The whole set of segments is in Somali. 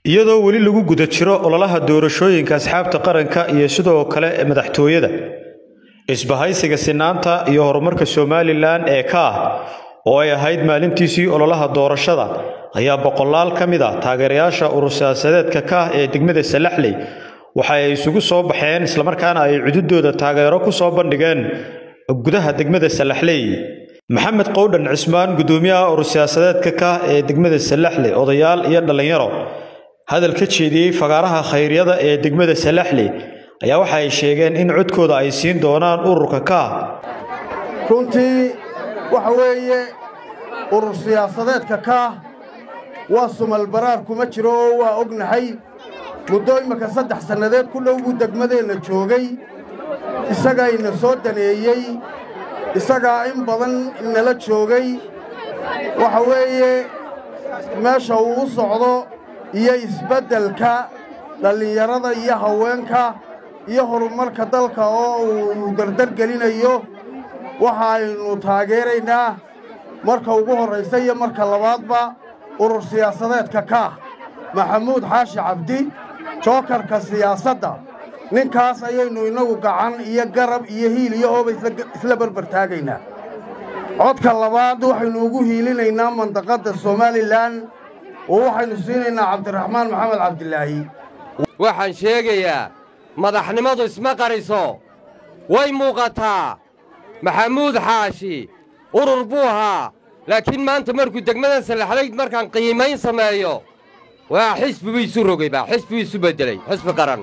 iyadoo weli lagu guda jiro ololaha doorashooyinka asxaabta qaranka iyo sidoo kale madaxtooyada isbahaysiga sinaanta iyo horumarka somalilan ee ka ah oo ay ahayd maalintiisii ololaha doorashada ayaa boqolaal ka mid a taageerayaasha urur siyaasadeedka ka ah ee degmada salaxley waxa ay isugu soo baxeen islamarkaana ay cududooda taageero ku soo bandhigeen gudaha degmada salaxley maxamed qowdhan cismaan gudoomiyaha urur siyaasadeedka ka ah ee degmada salaxley odayaal iyo dhallinyaro hadal ka jeediyey fagaaraha khayryada ee degmada salaxley ayaa waxa ay sheegeen in codkooda ay siin doonaan ururka ka ah runtii waxa weeye urur siyaasadeedka kaah waa sumal baraar kuma jiro oo waa ognahay muddo imminka saddex sannadeed ku dhow buu degmadeenna joogay isagaayna soo daneeyey isagaa in badan nala joogay waxa weeye meesha uu u socdo iyo isbeddelka dhallinyarada iyo haweenka iyo horumarka dalka oo uu dardargelinayo waxa aynu taageeraynaa marka ugu horraysa iyo marka labaadba urur siyaasadeedka kaah maxamuud xaashi cabdi jookarka siyaasadda ninkaas ayaynu innagu gacan iyo garab iyo hiil iyo hooba isla barbar taagaynaa codka labaad waxaynu ugu hiilinaynaa mandaqadda somalilan oo waxaynu siinaynaa cabdiraxmaan maxamed cabdilaahi waxaan sheegayaa madaxnimadu isma qariso way muuqataa maxamuud xaashi urur buu ahaa laakiin maanta markuu degmadan salaxlayd markaan qiimayn sameeyo waa xisbi buu isu rogayba xisbi buu isu beddelay xisbi qaran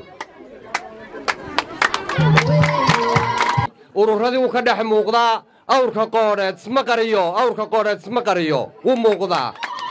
ururradii wuu ka dhex muuqdaa awrka qoodheed isma qariyo awrka qoodheed isma qariyo wuu muuqdaa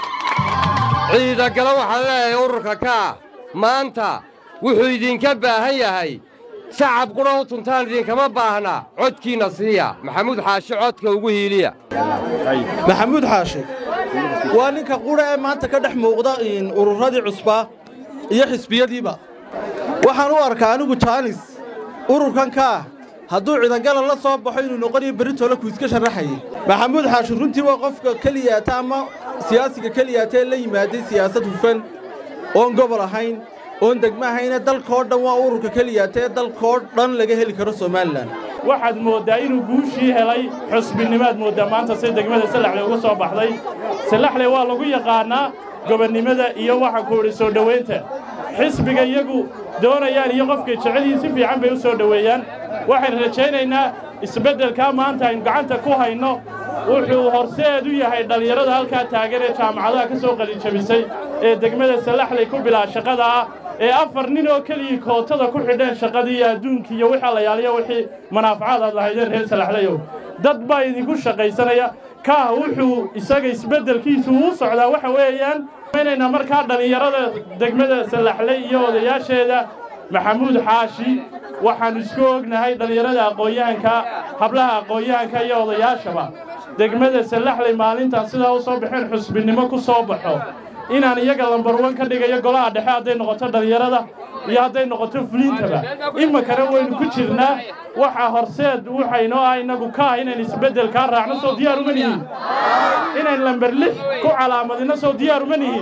ciidagala waxaan leeyahay ururka kaa maanta wuxuu idinka baahan yahay shacab qudha u tuntaan idinkama baahna codkiinna siiya maxamuud xaashi codka ugu hiiliya maxamuud xaashi waa ninka qudha ee maanta ka dhex muuqda ururradii cusbaa iyo xisbiyadiiba waxaan u arkaa anigu jaanis ururkan kaah hadduu ciidangala la soo baxo inuu noqonayo berritoola ku iska sharraxayay maxamuud xaashi runtii waa qofka keliyaata ama siyaasiga keliyaata ee la yimaaday siyaasad hufan oon gobol ahayn oon degmo ahayne dalkoo dhan waa ururka keliyaata ee dalkoo dhan laga heli karo somalilan waxaad mooddaa inuu guushii helay xusbinimaad mooddaa maanta si degmada salaxley uga soo baxday salaxley waa lagu yaqaannaa gobonnimada iyo waxaan ku idhi soo dhowaynta xisbiga iyagu doonayaan iyo qofkay jecelihiin si fiican bay u soo dhoweeyaan waxaynu rajaynaynaa isbeddelkaa maanta aynu gacanta ku hayno wuxuu horseed u yahay dhallinyarada halkaa taagan ee jaamacadaha ka soo qalinjabisay ee degmada salaxley ku bilaa shaqada ah ee afar nin oo keligii kootada ku xidheen shaqadii iyo adduunkii iyo wixii layaaliyo wixii manaafacaad aad lahaydeen reer salaxleyow dad baa idinku shaqaysanaya kaah wuxuu isaga isbeddelkiisu uu socdaa waxa weeyaan inaynaa markaa dhallinyarada degmada salaxley iyo odayaasheeda maxamuud xaashi waxaannu isku ognahay dhallinyarada aqoon-yahanka hablaha aqoon-yahanka iyo odayaashaba degmada salaxley maalintaan sidaa u soo baxeen xusbinimo ku soo baxo inaan iyaga lambarwan ka dhigayo golaha dhexe hadday noqoto dhallinyarada iyo hadday noqoto fuliintaba iminkana waynu ku jirnaa waxa horseed waxaynoo ah innagu ka ah inayn isbeddelkaa raacno soo diyaar uma nihiin inayn lambar lix ku calaamadinno soo diyaar uma nihiin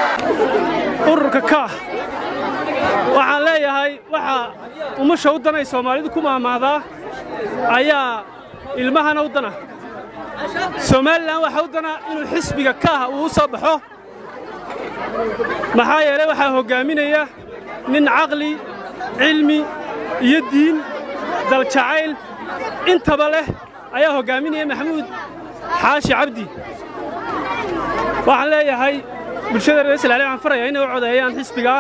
ururka kaah waxaan leeyahay waxaa umasha u danay soomaalidu ku maamaadaa ayaa ilmahana u dana somalilan waxaa u dana inuu xisbiga kaah uu u soo baxo maxaa yeelay waxaa hoggaaminaya nin caqli cilmi iyo diin daljacayl intaba leh ayaa hoggaaminaya maxamuud xaashi cabdi waxaan leeyahay bulshada reer salaale waxaan farayaa inay u codeeyaan xisbigaa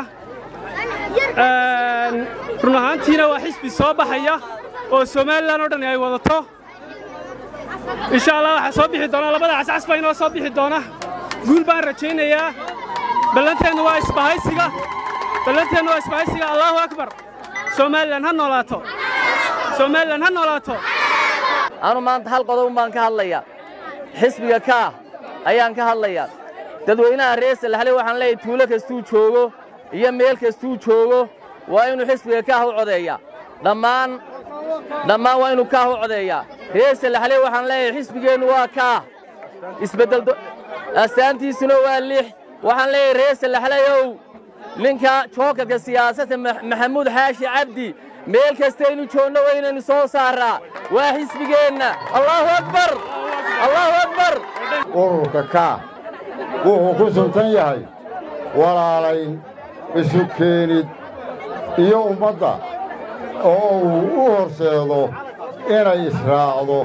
run ahaantiina waa xisbi soo baxaya oo somalilan oo dhan ay wadato insha allah waxaa soo bixi doona labada cascas baa inoo soo bixi doona guul baan rajaynayaa ballanteennu waa isbahaysiga ballanteennu waa isbahaysiga allaahu akbar somalilan ha noolaato somalilan ha noolaato anu maanta hal qodobun baan ka hadlayaa xisbiga kaah ayaan ka hadlayaa dadweynaha reer salaxley waxaan leeyahay tuulo kastuu joogo iyo meel kastuu joogo waa inuu xisbiga kaah u codeeyaa dhammaan dhammaan waa inuu kaah u codeeyaa reer salaxley waxaan leeyahay xisbigeennu waa kaah isbeddel astaantiisuna waa lix waxaan leeyahay reer salaxleyow ninka jookarka siyaasadda maxamuud xaashi cabdi meel kastaynu joogno waynaynu soo saaraa waa xisbigeenna allaahu akbar allaahu akbar ururka kaa wuxuu ku suntan yahay walaalayn isu keenid iyo ummadda oo uu u horseedo inay israacdo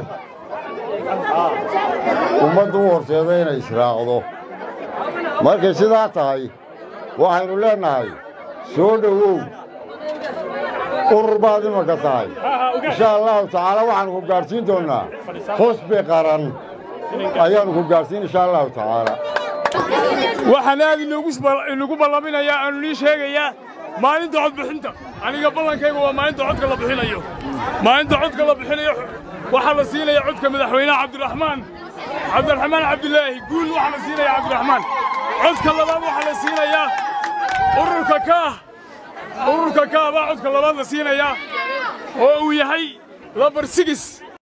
ummadda u horseedo inay israacdo markay sidaa tahay waxaynu leennahay soo dhowow urur baad imanka tahay insha allahu tacaala waxaannu ku gaadhsiin doonnaa xusbi qaran ayaannu ku gaadhsiin insha allahu tacaala waxaan aad inugu ballaminayaa aanu nii sheegayaa maalinta codbixinta aniga ballankayga waa maalinta codka la bixinayo maalinta codka la bixinayo waxaa la siinaya codka madaxweynaha cabdiraxmaan cabdiraxmaan cabdilaahi guul waxaa la siinaya cabdiraxmaan codka labaad waxaa la siinayaa ururka kaah ururka kaah baa codka labaad la siinayaa oo uu yahay lambar sigis